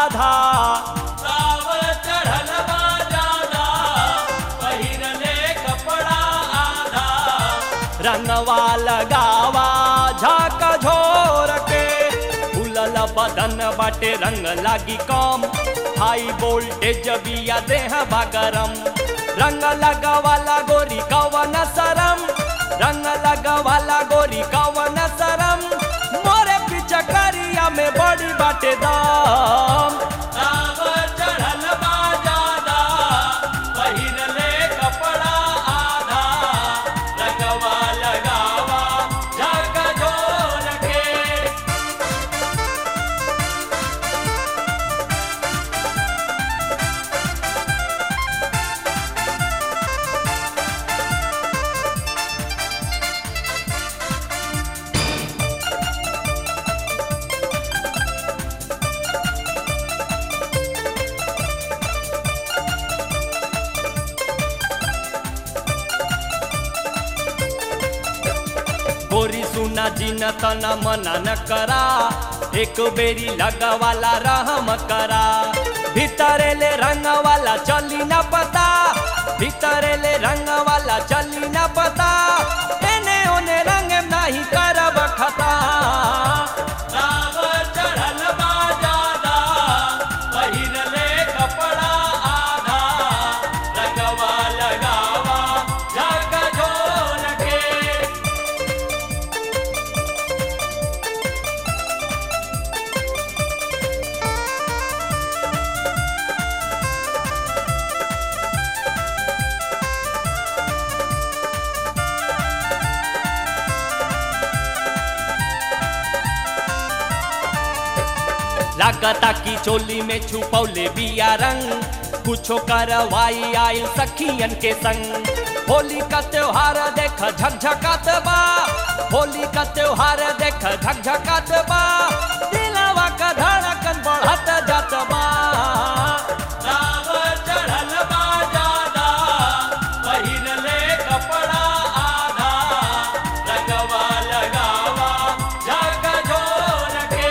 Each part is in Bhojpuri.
आधा सावर चढ़ल बा जादा पहिरले कपड़ा आधा रंगवा लगावा झाक झोर के फूलल बदन बाटे रंग लागी कम हाई वोल्टेज बिया देह बागरम रंग लगवाला गोरी कवन सरम रंग लगवाला गोरी कवन सरम मोरे पिचकरिया में बड़ी बाटे दाम सावर चढ़ल बा जादा पहिरले कपड़ा आधा रंगवा लगावा झाक झोर के गोरी सुना जिन तना मना न करा एक बेरी लगवाला रहम करा भीतरे ले रंग वाला चली न पता भीतरे ले रंग वाला चली न पता एने ओने रंग नहीं करब खता सावर चढ़ल बा जादा पहिरले कपड़ा आधा रंगवा लगावा झाक झोर के लागता की चोली में छुपौले बिया रंग कुछो करवाई आइल सखियन के संग होली का त्योहार देख झकझकात बा होली का त्योहार देख झकझकात बा दिलवा का धड़कन बढ़त जात बा सावर चढ़ल बा जादा पहिरले कपड़ा आधा रंगवा लगावा झाक झोर के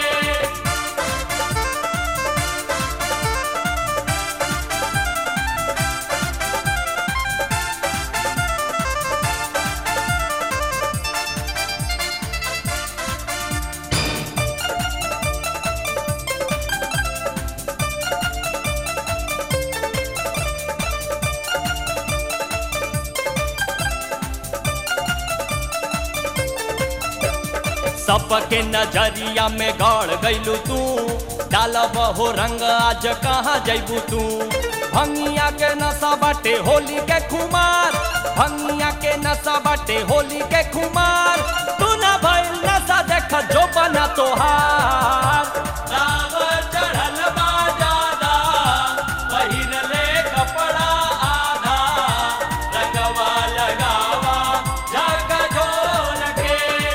सबके नजरिया में गड़ गईलू तू डालब हो रंग आज कहाँ जैबू तू भंगिया के नशा बाटे होली के खुमार भंगिया के नशा बाटे होली के खुमार तू ना भइल नशा देख जो बना तोहार सावर चढ़ल बा जादा पहिरले कपड़ा आधा रंगवा लगावा झाक झोर के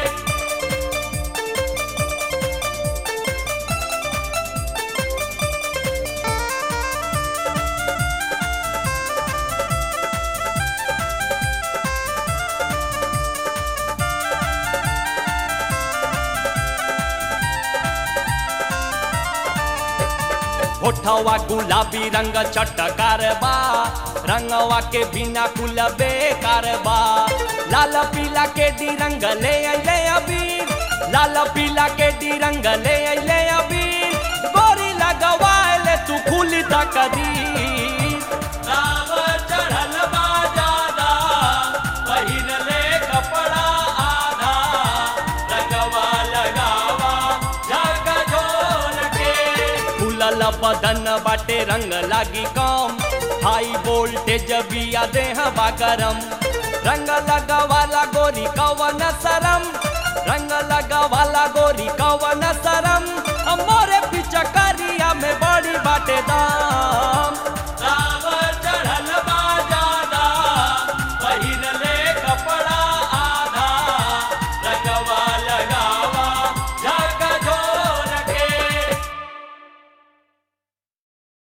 होठवा गुलाबी रंग चटकार बा रंगवा के बिना कुल बेकार बा लाल पीला के डी रंग ले अइले अबीर लाल पीला के डी रंग ले अइले अबीर गोरी लगवाए तू खुली तकदीर सावर चढ़ल बा जादा पहिरले कपड़ा आधा रंगवा लगावा झाक झोर के फूलल बदन बाटे रंग लागी कम हाई वोल्टेज बिया देह बागरम रंग लगवाला गोरी कवन सरम रंग लगवाला गोरी कवन सरम मोरे